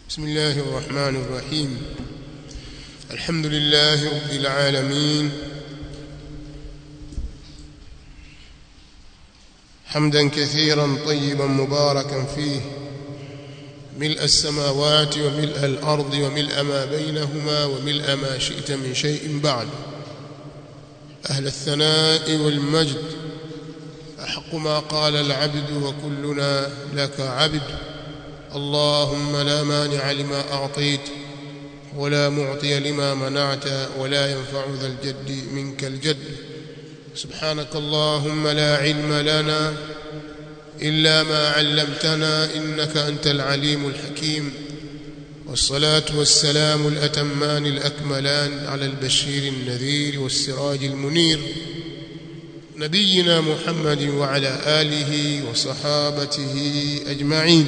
بسم الله الرحمن الرحيم الحمد لله رب العالمين حمدا كثيرا طيبا مباركا فيه ملء السماوات وملء الأرض وملء ما بينهما وملء ما شئت من شيء بعد أهل الثناء والمجد أحق ما قال العبد وكلنا لك عبد اللهم لا مانع لما أعطيت ولا معطي لما منعت ولا ينفع ذا الجد منك الجد سبحانك اللهم لا علم لنا إلا ما علمتنا إنك أنت العليم الحكيم والصلاة والسلام الأتمان الأكملان على البشير النذير والسراج المنير نبينا محمد وعلى آله وصحابته أجمعين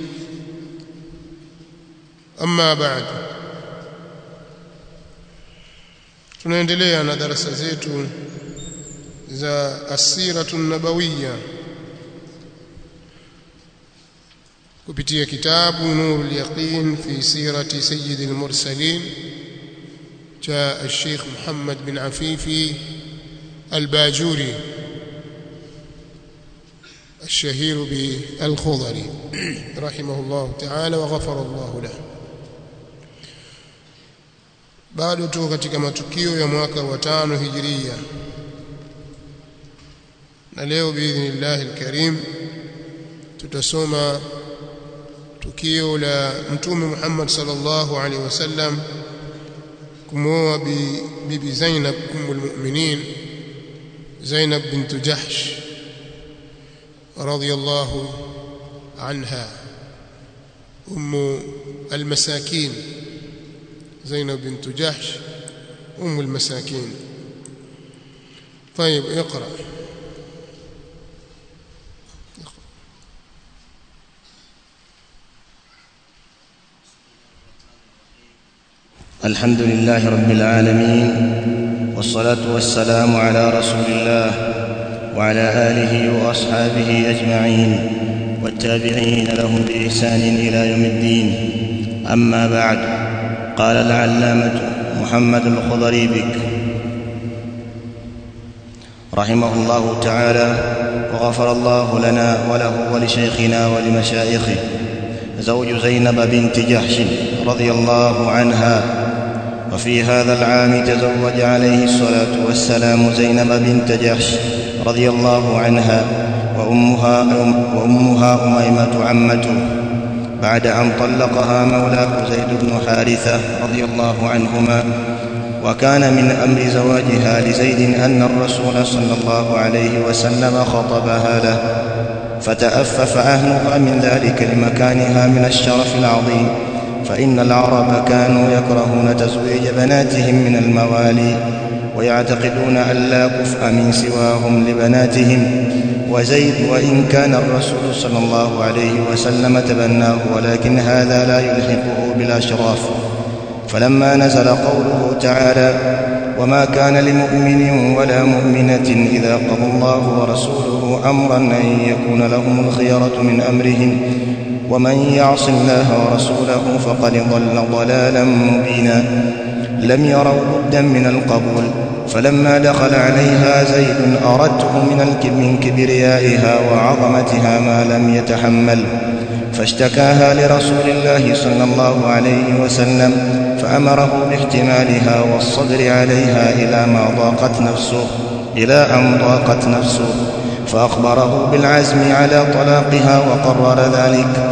أما بعد tunaendelea na darasa zetu za asiratu nabawiya kupitia kitabu nurul yaqin fi sirati sayyidil mursalin cha al-Sheikh Muhammad bin Afifi al-Bajuri الشهير بالخضري رحمه الله تعالى وغفر الله له bado tuko katika matukio ya mwaka wa tano hijiria na leo biidhnillah alkarim tutasoma tukio la mtume Muhammad sallallahu alaihi wasallam kumwoa bi bibi Zainab ummul mu'minin Zainab bint Jahsh radiyallahu anha ummu almasakin زينب بنت جحش أم المساكين طيب اقرأ الحمد لله رب العالمين والصلاة والسلام على رسول الله وعلى آله وأصحابه أجمعين والتابعين لهم بإحسان إلى يوم الدين أما بعد قال العلامة محمد الخضري بك رحمه الله تعالى وغفر الله لنا وله ولشيخنا ولمشايخه زوج زينب بنت جحش رضي الله عنها وفي هذا العام تزوج عليه الصلاة والسلام زينب بنت جحش رضي الله عنها وأمها, وأمها أميمة عمته بعد أن طلقها مولاه زيد بن حارثة رضي الله عنهما وكان من أمر زواجها لزيد أن الرسول صلى الله عليه وسلم خطبها له فتأفف أهلها من ذلك لمكانها من الشرف العظيم فإن العرب كانوا يكرهون تزويج بناتهم من الموالي ويعتقدون أن لا كفء من سواهم لبناتهم وزيد وإن كان الرسول صلى الله عليه وسلم تبناه ولكن هذا لا يلحقه بالأشراف فلما نزل قوله تعالى وما كان لمؤمن ولا مؤمنة إذا قضى الله ورسوله أمرا أن يكون لهم الخيرة من أمرهم ومن يعص الله ورسوله فقد ضل ضلالا مبينا لم يروا بدا من القبول فلما دخل عليها زيد أردته من من كبريائها وعظمتها ما لم يتحمل فاشتكاها لرسول الله صلى الله عليه وسلم فأمره باحتمالها والصبر عليها إلى ما ضاقت نفسه إلى أن ضاقت نفسه فأخبره بالعزم على طلاقها وقرر ذلك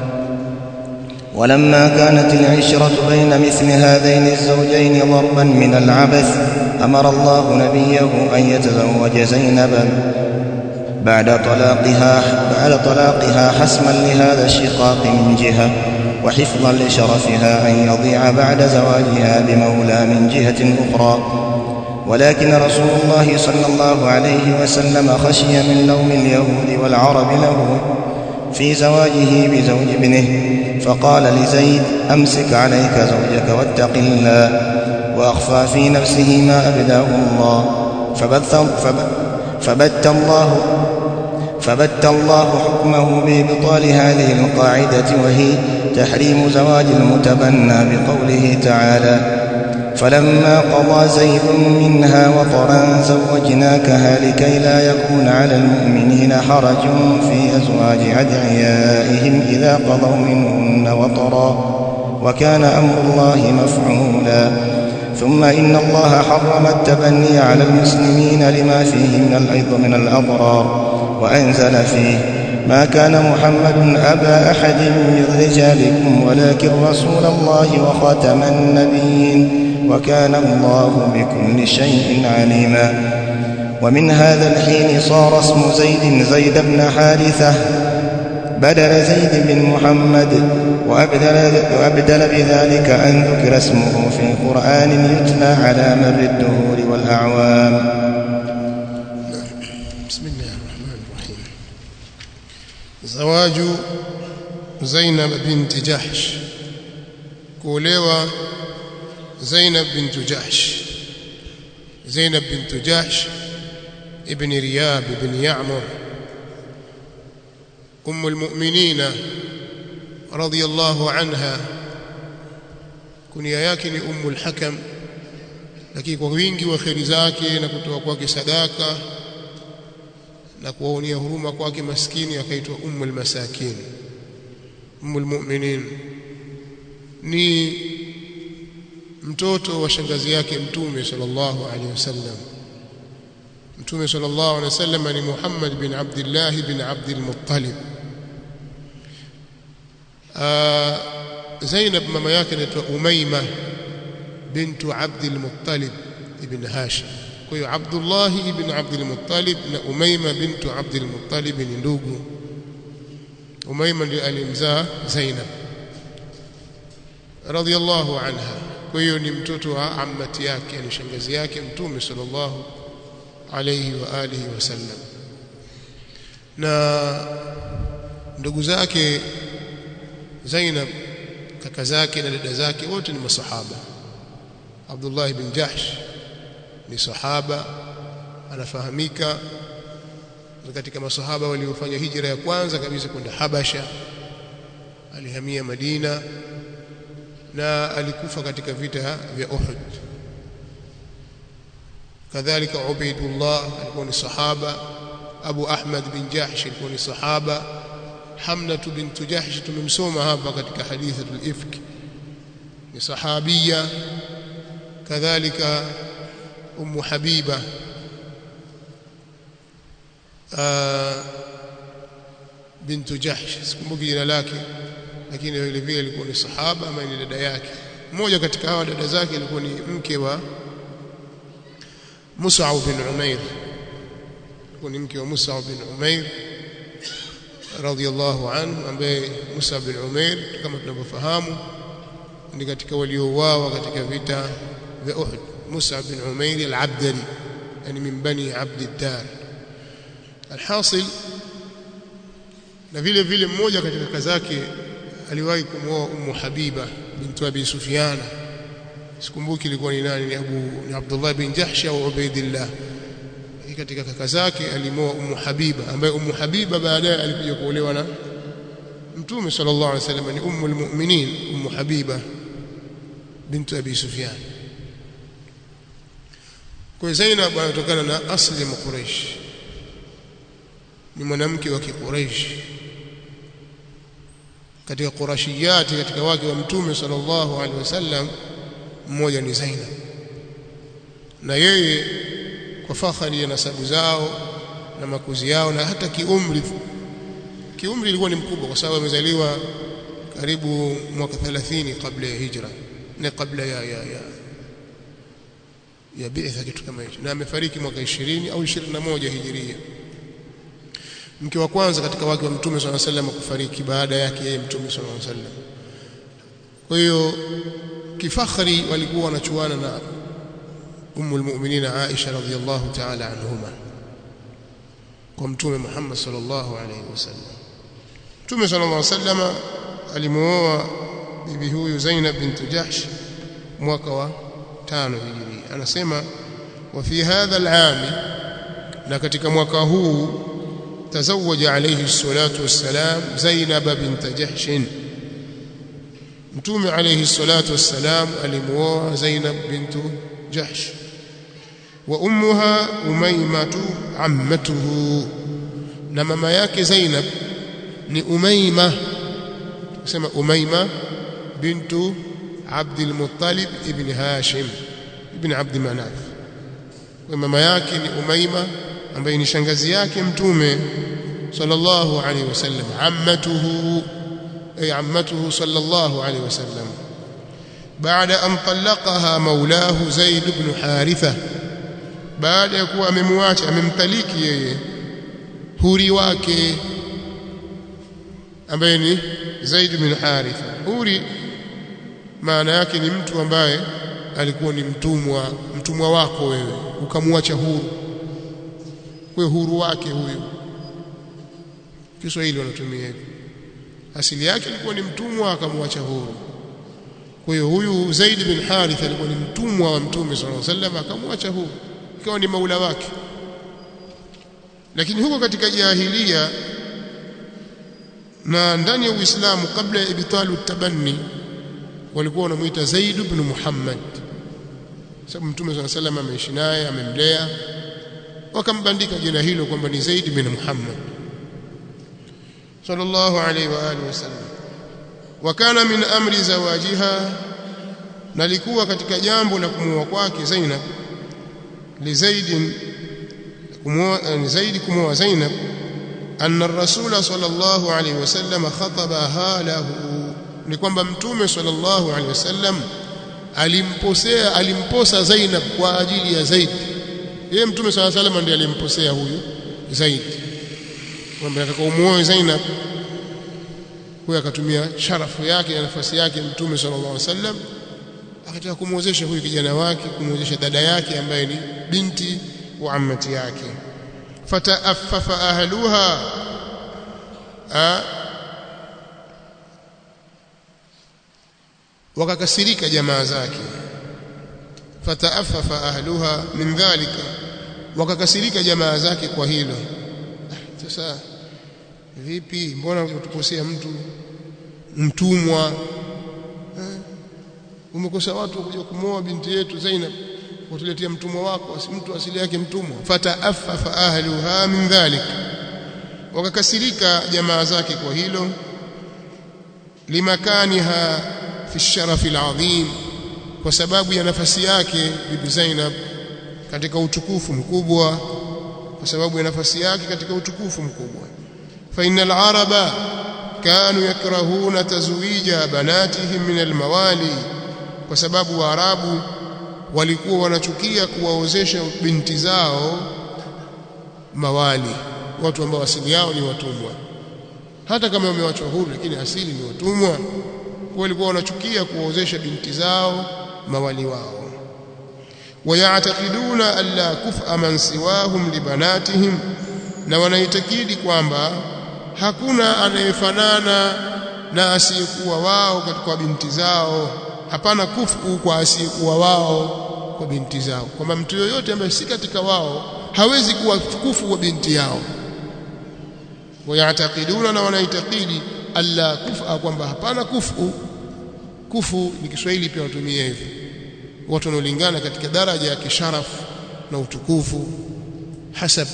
ولما كانت العشرة بين مثل هذين الزوجين ضربا من العبث أمر الله نبيه أن يتزوج زينبا بعد طلاقها بعد طلاقها حسما لهذا الشقاق من جهة وحفظا لشرفها أن يضيع بعد زواجها بمولى من جهة أخرى ولكن رسول الله صلى الله عليه وسلم خشي من لوم اليهود والعرب له في زواجه بزوج ابنه فقال لزيد أمسك عليك زوجك واتق الله وأخفى في نفسه ما أبداه الله فبث, فبث الله فبت الله حكمه بإبطال هذه القاعدة وهي تحريم زواج المتبنى بقوله تعالى فلما قضى زيد منها وطرا زوجناكها لكي لا يكون على المؤمنين حرج في أزواج أدعيائهم إذا قضوا منهن وطرا وكان أمر الله مفعولا ثم إن الله حرم التبني على المسلمين لما فيه من الأيض من الأضرار وأنزل فيه ما كان محمد أبا أحد من رجالكم ولكن رسول الله وخاتم النبيين وكان الله بكل شيء عليما ومن هذا الحين صار اسم زيد زيد بن حارثة بدل زيد بن محمد وأبدل, وأبدل بذلك أن ذكر اسمه في قرآن يتلى على مر الدهور والأعوام بسم الله الرحمن الرحيم زواج زينب بنت جحش كوليوة زينب بنت جحش زينب بنت جحش ابن رياب بن يعمر أم المؤمنين رضي الله عنها kunia yake ni ummu al-hakam lakini kwa wingi wa kheri zake na kutoa kwake sadaka na kuwaonia huruma kwake maskini akaitwa ummu al-masakin ummu al-mu'minin ni mtoto wa shangazi yake mtume sallallahu alaihi wasallam mtume sallallahu alaihi wasallam ni Muhammad bin Abdullah bin Abdul Muttalib Zainab mama yake anaitwa Umayma bintu Abdul Muttalib ibn Hashim kwa hiyo Abdullah ibn Abdul Muttalib na Umayma bintu Abdul Muttalib ni ndugu Umayma ndiye alimzaa Zainab radiyallahu anha kwa hiyo ni mtoto wa ammati yake ni shangazi yake mtume sallallahu alayhi wa alihi wasallam na ndugu zake Zainab kaka zake na dada zake wote ni masahaba Abdullah ibn Jahsh ni sahaba anafahamika katika masahaba waliofanya hijra ya kwanza kabisa kwenda Habasha alihamia Madina na alikufa katika vita vya Uhud kadhalika Ubaidullah alikuwa ni sahaba Abu Ahmad bin Jahsh alikuwa ni sahaba Hamna bint Jahsh tumemsoma hapa katika hadithatul ifk ni sahabia kadhalika Ummu Habiba bintu Jahsh sikumbuki jina lake lakini vile vile alikuwa ni sahaba ama ni dada yake mmoja katika hawa dada zake alikuwa ni mke wa Mus'ab bin Umair alikuwa ni mke wa Mus'ab bin Umair radhiallahu anhu ambaye Musa bin Umair kama tunavyofahamu ni katika waliouawa katika vita vya Uhud Musa bin Umair al-Abdari yani min bani Abd ad-Dar alhasil na vile vile mmoja katika kaka zake aliwahi kumwoa Ummu Habiba bintu Abi Sufyan sikumbuki ilikuwa ni nani ni Abu ni Abdullah bin Jahsh au Ubaidillah katika kaka zake alimoa Ummu Habiba ambaye Ummu Habiba baadaye alikuja kuolewa na Mtume sallallahu alaihi wasallam ni Ummu almu'minin Ummu Habiba bintu Abi Sufyan kwa Zainab anatokana na asli ya Quraysh ni mwanamke wa Quraysh katika Qurashiyati katika wake wa Mtume sallallahu alaihi wasallam mmoja ni Zainab na yeye kwa fakhari ya nasabu zao na makuzi yao na hata kiumri kiumri ilikuwa ni mkubwa kwa sababu amezaliwa karibu mwaka 30 kabla ya hijra na kabla ya ya ya ya bi'tha kitu kama hicho na amefariki mwaka 20 au 21 hijiria mke wa kwanza katika wake wa mtume swalla sallam kufariki baada yake yeye mtume swalla sallam kwa hiyo kifakhari walikuwa wanachuana na ummu almu'minina Aisha radhiyallahu ta'ala anhuma kwa mtume Muhammad sallallahu alayhi wasallam mtume sallallahu alayhi wasallam alimuoa bibi huyu Zainab bint Jahsh mwaka wa tano hijiria anasema wa fi hadha al'am na katika mwaka huu تزوج عليه الصلاة والسلام زينب بنت جحش متوم عليه الصلاة والسلام alimuoa Zainab بنت جحش وأمها أميمة عمته na mama yake Zainab ni Umayma kusema Umayma bintu Abdul Muttalib ibn Hashim ibn Abd Manaf kwa mama yake ni Umayma ambaye ni shangazi yake mtume sallallahu alaihi wasallam ammatuhu ay ammatuhu sallallahu alaihi wasallam baada an talaqaha maulahu Zaid ibn Haritha baada ya kuwa amemwacha amemtaliki yeye huri wake ambaye ni Zaid bin Haritha huri maana yake ni mtu ambaye alikuwa ni mtumwa mtumwa wako wewe ukamwacha huru kwa huru wake huyo Kiswahili wanatumia hivyo asili yake alikuwa ni mtumwa akamwacha huru kwa hiyo huyu Zaid bin Haritha alikuwa ni mtumwa wa Mtume sallallahu alaihi wasallam akamwacha huru ikawa ni maula wake lakini huko katika jahilia na ndani ya Uislamu kabla ya ibtalu tabanni walikuwa wanamuita Zaid ibn Muhammad sababu Mtume صلى الله عليه ameishi naye amemlea wakambandika jina hilo kwamba ni Zaid bin Muhammad sallallahu alayhi wa alihi wasallam wakana min amri zawajiha nalikuwa katika jambo la kumuoa kwake Zainab li Zaid kumuoa Zaid kumuoa Zainab anna ar-rasul sallallahu alayhi wasallam khatabaha lahu ni kwamba mtume sallallahu alayhi wasallam alimposea alimposa Zainab kwa ajili ya Zaid yeye mtume sallallahu alayhi wasallam ndiye alimposea huyu Zaid kwamba nataka umuoe Zainab huyo akatumia sharafu yake na nafasi yake mtume sallallahu alaihi wasallam akataka kumwozesha huyu kijana wake kumwozesha dada yake ambaye ni binti wa ammati yake fata'affafa ahluha wakakasirika jamaa zake fata'affafa ahluha min dhalika wakakasirika jamaa zake kwa hilo sasa vipi mbona utukosea mtu mtumwa eh? umekosa watu kuja kumwoa binti yetu Zainab utuletea mtumwa wako mtu asili yake mtumwa fata'affafa ahluha min dhalik wakakasirika jamaa zake kwa hilo limakaniha fi sharafi alazim kwa sababu ya nafasi yake bibi Zainab katika utukufu mkubwa kwa sababu ya nafasi yake katika utukufu mkubwa fa innal araba kanu yakrahuna tazwija banatihim min almawali kwa sababu waarabu walikuwa wanachukia kuwaozesha binti zao mawali watu ambao asili yao ni watumwa hata kama wamewachwa huru lakini asili ni watumwa walikuwa wanachukia kuwaozesha binti zao mawali wao ويعتقدون ألا كفء من سواهم لبناتهم na wanaitakidi kwamba hakuna anayefanana na asiyekuwa wao katika binti zao hapana kufu kwa asiyekuwa wao kwa binti zao kwamba mtu yoyote ambaye si katika wao hawezi kuwa kufu kwa binti yao wayatakiduna na wanaitakidi alla kufa kwamba hapana kufu kufu ni Kiswahili pia watumie hivyo watu wanaolingana katika daraja ya kisharafu na utukufu hasab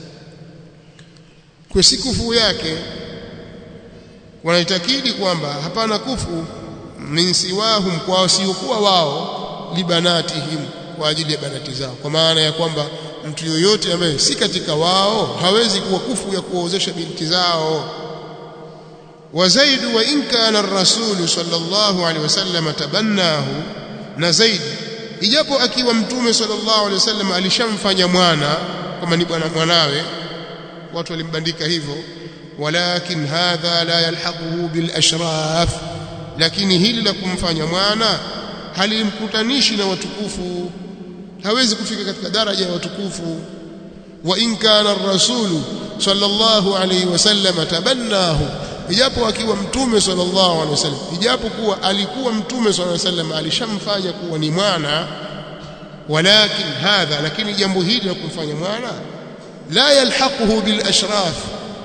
kwa si kufu yake wanaitakidi kwamba hapana kufu min siwahum kwa wasiokuwa wao libanatihim kwa ajili ya banati zao kwa maana ya kwamba mtu yoyote ambaye si katika wao hawezi kuwa kufu ya kuwaozesha binti zao wa zaid wa in kana ar-rasul sallallahu alaihi wasallam tabannahu na zaid ijapo akiwa mtume sallallahu alaihi wasallam alishamfanya mwana kama ni bwana mwanawe watu walimbandika hivyo walakin hadha la yalhaquhu bil ashraf lakini hili la kumfanya mwana halimkutanishi na watukufu hawezi kufika katika daraja ya watukufu wa in kana ar-rasulu sallallahu alayhi wasallam tabannahu ijapo akiwa mtume sallallahu alaihi wasallam ijapo kuwa alikuwa mtume sallallahu alaihi wasallam alishamfanya kuwa ni mwana walakin hadha lakini jambo hili la kumfanya mwana la yalhaquhu bil ashraf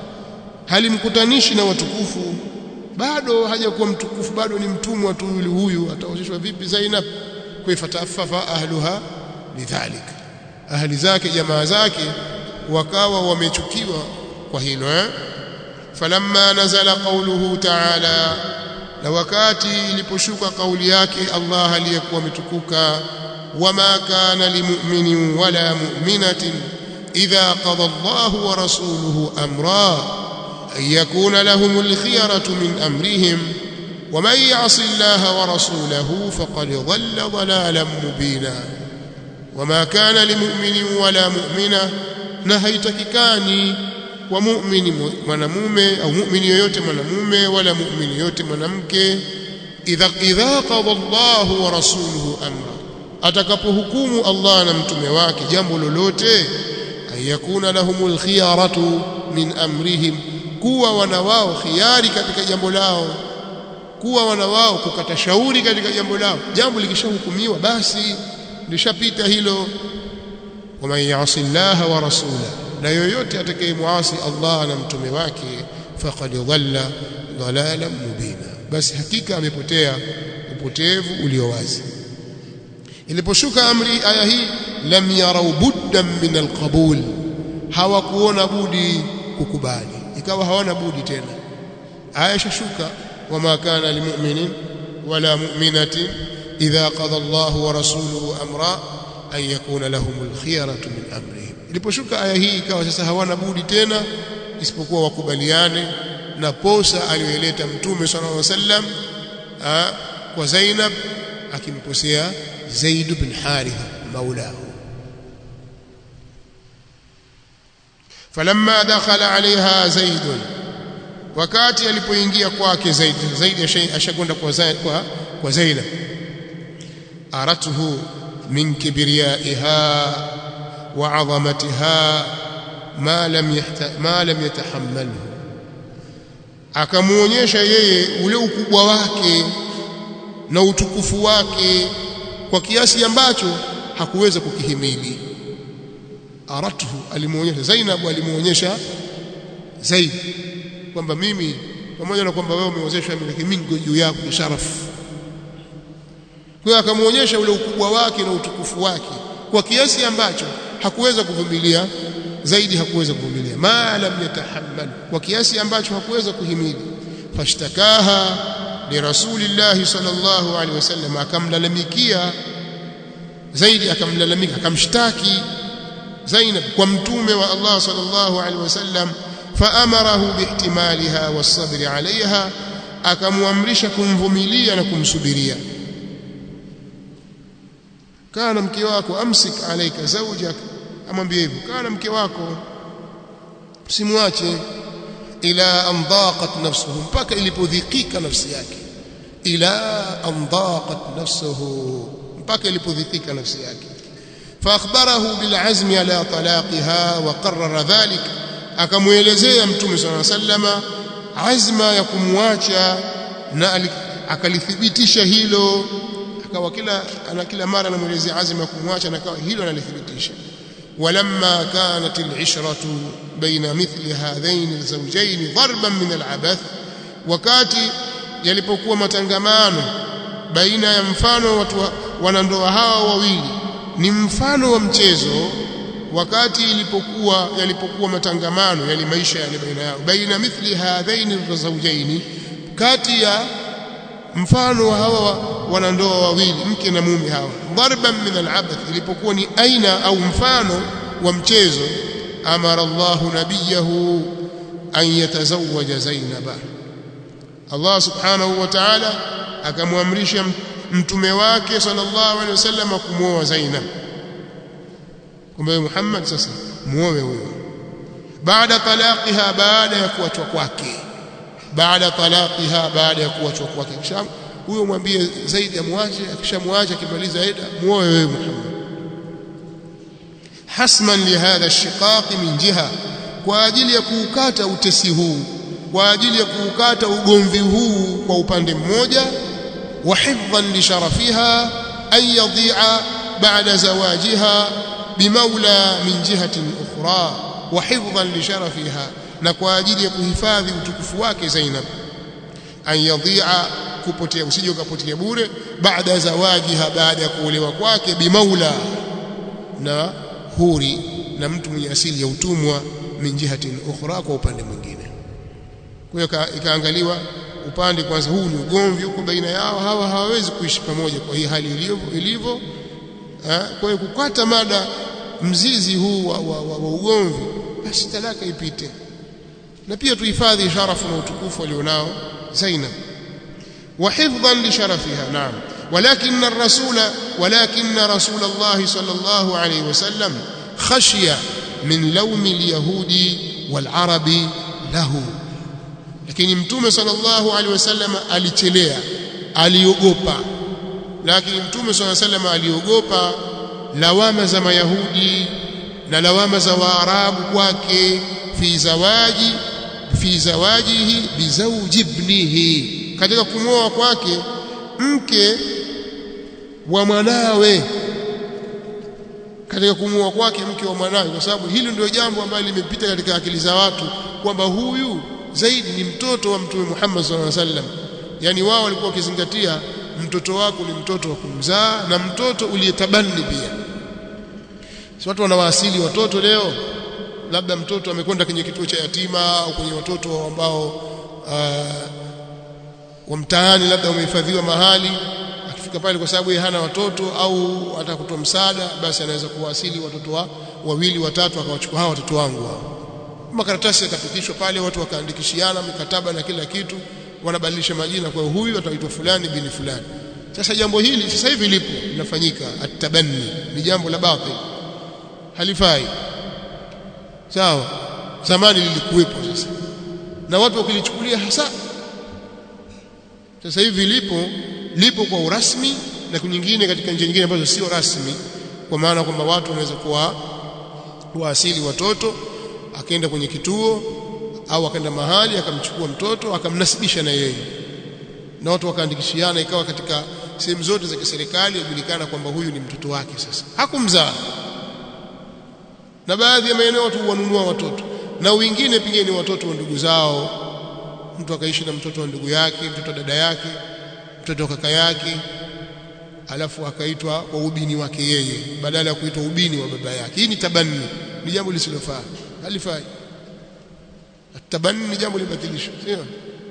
halimkutanishi na watukufu bado hajakuwa mtukufu bado ni mtumwa tu yule huyu ataozeshwa vipi Zainab kuifataffa ahluha lidhalik ahli zake jamaa zake wakawa wamechukiwa kwa hilo eh falamma nazala qawluhu ta'ala na wakati iliposhuka kauli yake Allah aliyekuwa ametukuka wama kana limu'minin wala mu'minatin idha qada Allahu wa rasuluhu amra an yakuna lahumul khiyaratu min amrihim ومن يعص الله ورسوله فقد ضل ضلالا مبينا وما كان لمؤمن ولا مؤمنه نهيتككاني ومؤمن mwanamume au muumini yoyote mwanamume wala muumini yoyote mwanamke idha idha qada Allah wa rasuluhu amra atakapohukumu Allah na mtume wake jambo lolote ayakuna lahumul khiyaratu min amrihim kuwa wana wao khiari katika jambo lao kuwa wana wao kukata shauri katika jambo lao jambo likishahukumiwa basi lishapita hilo waman yasi Allah wa rasula na yoyote atakayemuasi Allah na mtume wake faqad dhalla dhalalan mubina basi hakika amepotea upotevu ulio wazi iliposhuka amri aya hii lam yarau buddan min alqabul hawakuona budi kukubali ikawa hawana budi tena aya shashuka wama kana limu'minin wala mu'minatin idha qada Allahu wa rasuluhu amra an yakuna lahumul khiyaratu min amrihim iliposhuka aya hii ikawa sasa hawana budi tena isipokuwa wakubaliane na posa aliyoleta mtume sallallahu alaihi wasallam kwa Zainab akimposea Zaid bin Haritha maulahu falamma dakhala alaiha Zaid wakati alipoingia kwake Zaid Zaid ashakwenda kwa kwa kwa Zainab aratuhu min kibriyaiha wa 'azamatiha ma lam ma lam yatahammalhu akamuonyesha yeye ule ukubwa wake na utukufu wake kwa kiasi ambacho hakuweza kukihimili aratuhu alimuonyesha Zainab alimuonyesha Zaid kwamba mimi pamoja na kwamba wewe umeozeshwa miliki mingi juu yako ni sharafu kwa hiyo akamuonyesha ule ukubwa wake na utukufu wake kwa kiasi ambacho hakuweza kuvumilia zaidi hakuweza kuvumilia ma lam yatahammal kwa kiasi ambacho hakuweza kuhimili fashtakaha li rasulillahi sallallahu alaihi wasallam akamlalamikia zaidi akamlalamika akamshtaki Zainab kwa mtume wa Allah sallallahu alaihi wasallam faamarahu bihtimaliha wasabri alaiha akamwamrisha kumvumilia na kumsubiria kana mke wako amsik alaika zawjak amwambie hivyo kana mke wako simwache ila an daqat nafsuhu mpaka ilipodhikika nafsi yake ila an daqat nafsuhu mpaka ilipodhikika nafsi yake فاخبره بالعزم على طلاقها وقرر ذلك akamuelezea mtume صلى الله عليه وسلم azma ya kumwacha na akalithibitisha hilo akawa kila ana kila mara anamuelezea azma ya kumwacha na akawa hilo analithibitisha ولما كانت العشرة بين مثل هذين الزوجين ضربا من العبث wakati yalipokuwa matangamano baina ya mfano watu wanandoa hawa wawili ni mfano wa mchezo wakati ilipokuwa yalipokuwa matangamano yali maisha yale baina yao baina mithli hadhaini zawjaini kati ya mfano wa hawa wanandoa wawili mke na mume hawa darban min al'abath ilipokuwa ni aina au mfano wa mchezo amara Allah nabiyahu an yatazawwaja Zainaba Allah subhanahu wa ta'ala akamwamrisha mtume wake sallallahu alaihi wasallam kumwoa Zainab kumbe Muhammad sasa muoe huyo baada talaqiha baada ya kuachwa kwake baada talaqiha baada ya kuachwa kwake kisha huyo mwambie zaidi amwache akishamwacha akimaliza eda muoe wewe Muhammad hasman lihadha shiqaq min jiha kwa ajili ya kuukata utesi huu kwa ajili ya kuukata ugomvi huu kwa upande mmoja wa hifdhan li sharafiha an yadhi'a ba'da zawajiha بمولى من جهة أخرى وحفظا لشرفها na kwa ajili ya kuhifadhi utukufu wake Zainab an yadhi'a kupotea usije ukapotea bure baada zawajiha baada ya kuolewa kwake bimaula na huri na mtu mwenye asili ya utumwa min jihatin ukhra kwa upande mwingine kwa hiyo ikaangaliwa upande kwanza huu ni ugomvi huko baina yao hawa hawawezi kuishi pamoja kwa hii hali ilivyo ilivyo kwa hiyo kukata mada mzizi huu wa, wa, wa, wa ugomvi basi talaka ipite na pia tuhifadhi sharafu na utukufu alionao Zainab وحفظا لشرفها نعم ولكن الرسول ولكن رسول الله صلى الله عليه وسلم خشي من لوم اليهود والعرب له lakini mtume sallallahu alaihi wasallam alichelea aliogopa lakini mtume sallallahu alaihi wasallam aliogopa lawama za mayahudi na lawama za waarabu kwake fi zawaji fi zawajihi bizawji ibnihi katika kumwoa kwake mke wa mwanawe katika kumwoa kwake mke wa mwanawe kwa sababu hili ndio jambo ambalo limepita katika akili za watu kwamba huyu zaidi ni mtoto wa mtume Muhammad sallallahu alaihi wasallam yani wao walikuwa wakizingatia mtoto wako ni mtoto wa kumzaa na mtoto uliyetabani pia si watu wanawaasili watoto leo labda mtoto amekwenda kwenye kituo cha yatima au kwenye watoto ambao uh, wa mtaani labda umehifadhiwa mahali akifika pale kwa sababu yeye hana watoto au hata kutoa msaada basi anaweza kuwasili watoto wa wawili watatu akawachukua hawa watoto wangu hao makaratasi yakapitishwa pale watu wakaandikishiana mikataba na kila kitu wanabadilisha majina kwa huyu ataitwa fulani bini fulani sasa jambo hili sasa hivi lipo linafanyika atabanni ni jambo la batil halifai sawa zamani lilikuwepo sasa na watu wakilichukulia hasa sasa hivi lipo lipo kwa urasmi na nyingine katika njia nyingine ambazo sio rasmi kwa maana kwamba watu wanaweza kuwa kuwaasili watoto akaenda kwenye kituo au akaenda mahali akamchukua mtoto akamnasibisha na yeye na watu wakaandikishiana ikawa katika sehemu zote za kiserikali yajulikana kwamba huyu ni mtoto wake sasa hakumzaa na baadhi ya maeneo watu wanunua watoto na wengine pengine ni watoto wa ndugu zao mtu akaishi na mtoto wa ndugu yake mtoto wa dada yake mtoto wa kaka yake alafu akaitwa kwa ubini wake yeye badala ya kuitwa ubini wa baba yake hii ni tabanni ni jambo lisilofaa halifai tabanni ni jambo libatilishwa sio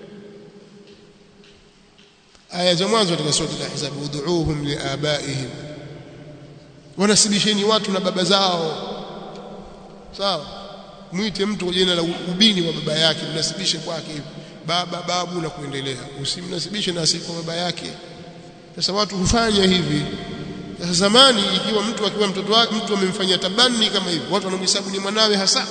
aya za mwanzo katika sura al-ahzab ud'uuhum liabaihim wanasibisheni watu na baba zao sawa mwite mtu kwa jina la ubini wa baba yake mnasibishe kwake baba babu na kuendelea usimnasibishe na asili kwa baba yake sasa watu hufanya hivi sasa zamani ikiwa mtu akiwa mtoto wake mtu amemfanyia tabani kama hivi watu wanamhesabu ni mwanawe hasa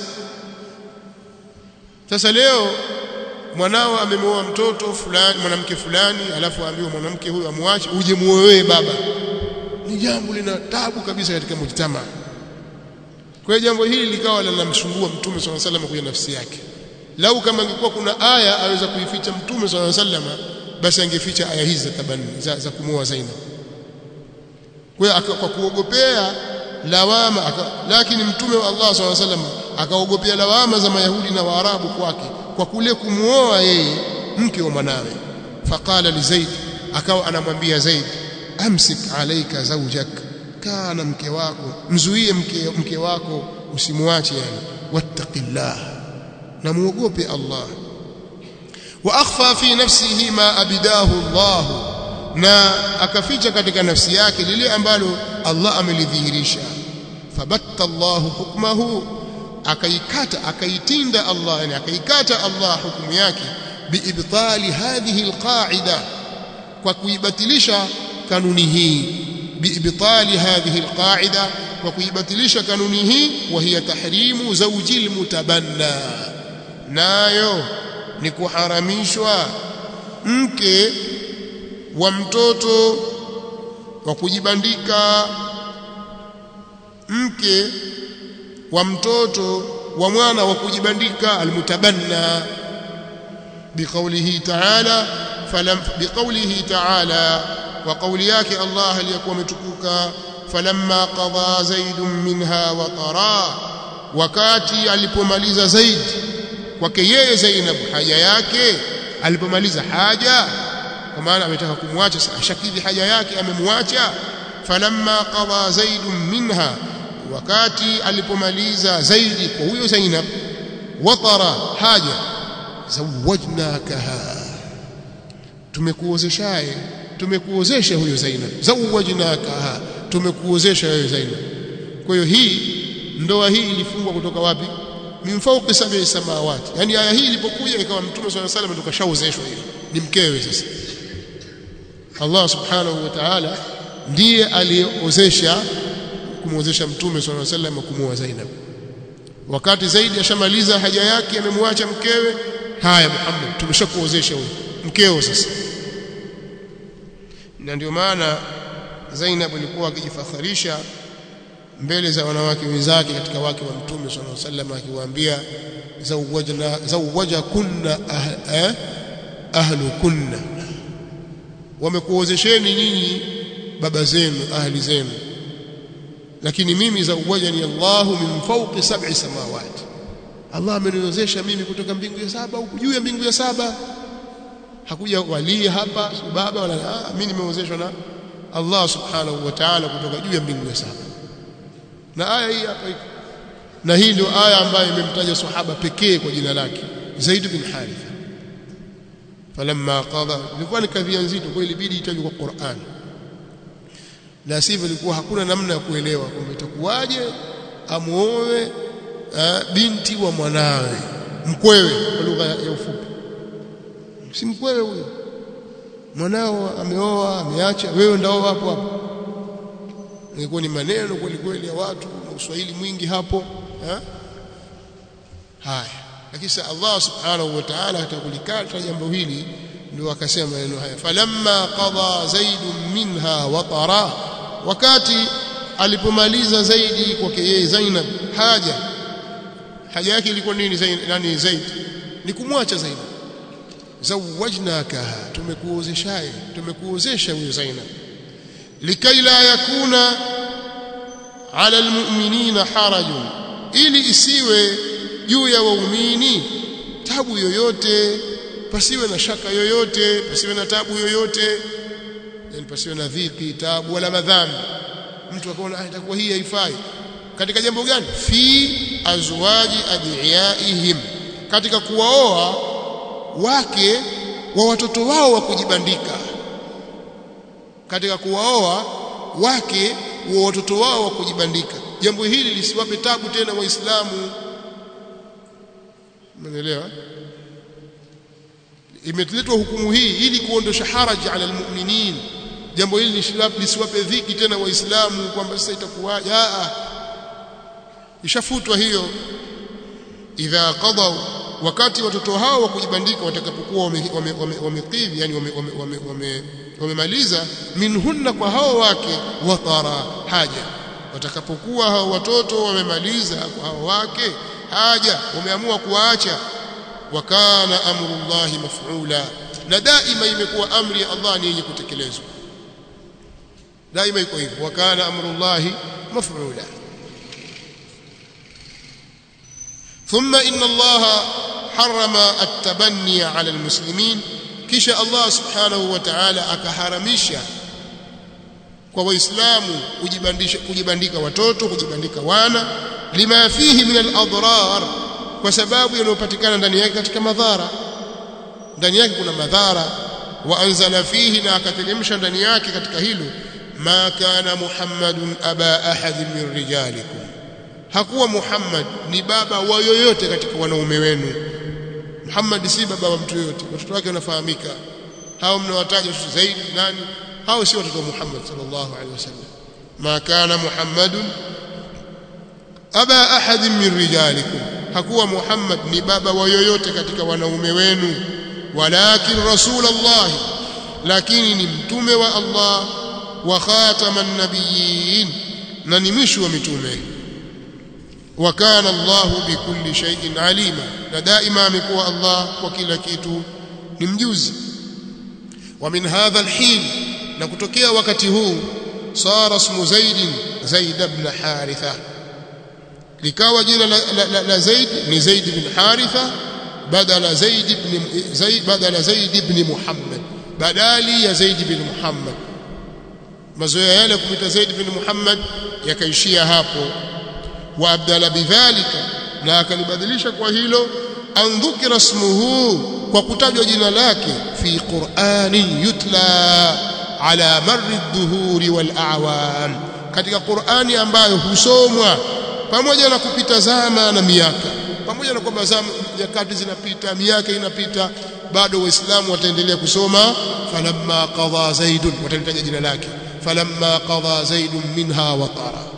sasa leo mwanao amemwoa mtoto fulani mwanamke fulani alafu aambiwa mwanamke huyu amwache uje muoe baba ni jambo lina tabu kabisa katika mujtama kwa hiyo jambo hili likawa linamsumbua mtume swalla sallam kwenye nafsi yake lau kama ingekuwa kuna aya aweza kuificha mtume swalla sallam basi angeficha aya hizi za tabani za, za kumwoa Zainab kwa hiyo kwa kuogopea lawama aka, lakini mtume wa Allah swalla sallam akaogopea lawama za mayahudi na waarabu kwake kwa kule kumuoa yeye mke wa mwanawe faqala li zaid akawa anamwambia zaid amsik alayka zawjak kana mke wako mzuie mke, mke wako usimwache yani wattaqillah na muogope Allah wa akhfa fi nafsihi ma abidahu Allah na akaficha katika nafsi yake lile ambalo Allah amelidhihirisha fabatta Allah hukmahu akaikata akaitinda Allah yani akaikata Allah hukumu yake biibtali hadhihi alqaida kwa kuibatilisha kanuni hii biibtali hadhihi alqaida kwa kuibatilisha kanuni hii wa hiya tahrimu zawji almutabanna nayo ni kuharamishwa mke wa mtoto wa kujibandika mke wa mtoto wa mwana wa kujibandika almutabanna biqaulihi ta'ala falam biqaulihi ta'ala wa qauli yake Allah aliyakuwa ametukuka falamma qada zaidun minha wa tara wakati alipomaliza zaid kwake yeye Zainab haja yake alipomaliza haja kwa maana ametaka kumwacha ashakidhi haja yake amemwacha falamma qada zaid minha wakati alipomaliza zaidi kwa huyo Zainab watara haja zawajnakaha tumekuozeshaye tumekuozesha huyo Zainab zawajnakaha tumekuozesha wewe Zainab kwa hiyo hii ndoa hii ilifungwa kutoka wapi min fawqi sab'i samawati yani aya hii ilipokuja ikawa mtume swalla salam ndo kashaozeshwa hiyo ni mkewe sasa Allah subhanahu wa ta'ala ndiye aliyeozesha kumwozesha mtume swalla salam kumuoa Zainab wakati zaidi ashamaliza haja yake amemwacha mkewe haya Muhammad tumeshakuozesha huyo mkeo sasa na ndio maana Zainab alikuwa akijifakharisha mbele za wanawake wenzake katika wake wa mtume sallallahu alaihi wasallam akiwaambia zawajna zawaja kunna ah, eh, ahlu kunna wamekuozesheni nyinyi baba zenu ahli zenu lakini mimi zawajani Allahu min fawqi sab'i samawati Allah ameniozesha mimi kutoka mbingu ya saba huku juu ya mbingu ya saba hakuja wali hapa baba wala ah, mimi nimeozeshwa na Allah subhanahu wa ta'ala kutoka juu ya mbingu ya saba na aya hii hapa iko na hii ndio aya ambayo imemtaja sahaba pekee kwa jina lake Zaid bin Haritha falamma qada ilikuwa ni kadhia nzito kwa ilibidi itajwe kwa Qur'an la sivyo ilikuwa hakuna namna ya kuelewa kwamba itakuwaje amuoe binti wa mwanawe mkwewe kwa lugha ya ufupi si mkwewe huyo mwanao ameoa ameacha wewe ndao hapo hapo ingekuwa ni maneno kweli kweli ya watu na uswahili mwingi hapo ha? haya lakini Allah subhanahu wa ta'ala atakulikata jambo hili ndio akasema maneno haya falamma qada zaid minha watara wakati alipomaliza zaidi kwake yeye Zainab haja haja yake ilikuwa nini Zaid nani Zaid ni kumwacha Zainab zawajnakaha tumekuozeshaye tumekuozesha huyo Zainab likai la yakuna ala almu'minina harajun ili isiwe juu ya waumini tabu yoyote pasiwe na shaka yoyote pasiwe na tabu yoyote yani pasiwe na dhiki tabu wala madhambi mtu akaona itakuwa hii haifai katika jambo gani fi azwaji adiyaihim katika kuwaoa wake wa watoto wao wa kujibandika katika kuwaoa wake wa watoto wao wa kujibandika jambo hili lisiwape tabu tena waislamu umeelewa imeletwa hukumu hii ili kuondosha haraji ala almu'minin jambo hili lisiwape dhiki tena waislamu kwamba sasa itakuwaje a ishafutwa hiyo idha qadaw wakati watoto hao wa kujibandika watakapokuwa wamekidhi yani wamemaliza minhunna kwa hao wake watara haja watakapokuwa hao watoto wamemaliza kwa hao wake haja wameamua kuwaacha wakana amrullahi maf'ula na daima imekuwa amri ya Allah ni yenye kutekelezwa daima iko hivyo wakana amrullahi maf'ula ثم إن الله حرم التبني على المسلمين kisha Allah subhanahu wa ta'ala akaharamisha kwa waislamu kujibandisha kujibandika watoto kujibandika wana lima fihi min al-adrar kwa sababu yanayopatikana ndani yake katika madhara ndani yake kuna madhara wa anzala fihi na akateremsha ndani yake katika hilo ma kana muhammadun aba ahad min rijalikum hakuwa muhammad ni baba wa yoyote katika wanaume wenu Muhammad si baba wa mtu yote watoto wake wanafahamika hao mnawataja zaidi nani hao si watoto wa Muhammad sallallahu alaihi wasallam ma kana Muhammadun aba ahad min rijalikum hakuwa Muhammad ni baba wa yoyote katika wanaume wenu walakin rasulullah lakini ni mtume wa Allah wa khataman nabiyyin na ni mwisho wa mitume وكان الله بكل شيء عليما na daima amekuwa Allah kwa kila kitu ni mjuzi ومن هذا الحين na kutokea wakati huu sara ismu Zaid Zaid ibn Haritha likawa jina la, la, la, la Zaid ni Zaid ibn Haritha badala zaid ibn zaid badala zaid ibn muhammad badali ya zaid ibn muhammad mazoea yale kumita zaid ibn muhammad yakaishia hapo wa abdala bidhalika na akalibadilisha kwa hilo an dhukira ismuhu kwa kutajwa jina lake fi qur'ani yutla ala marri dhuhuri wal a'wam katika qur'ani ambayo husomwa pamoja na kupita zama na miaka pamoja na kwamba zama nyakati zinapita miaka inapita bado waislamu wataendelea kusoma falamma qadha zaidun watalitaja jina lake falamma qadha zaidun minha watara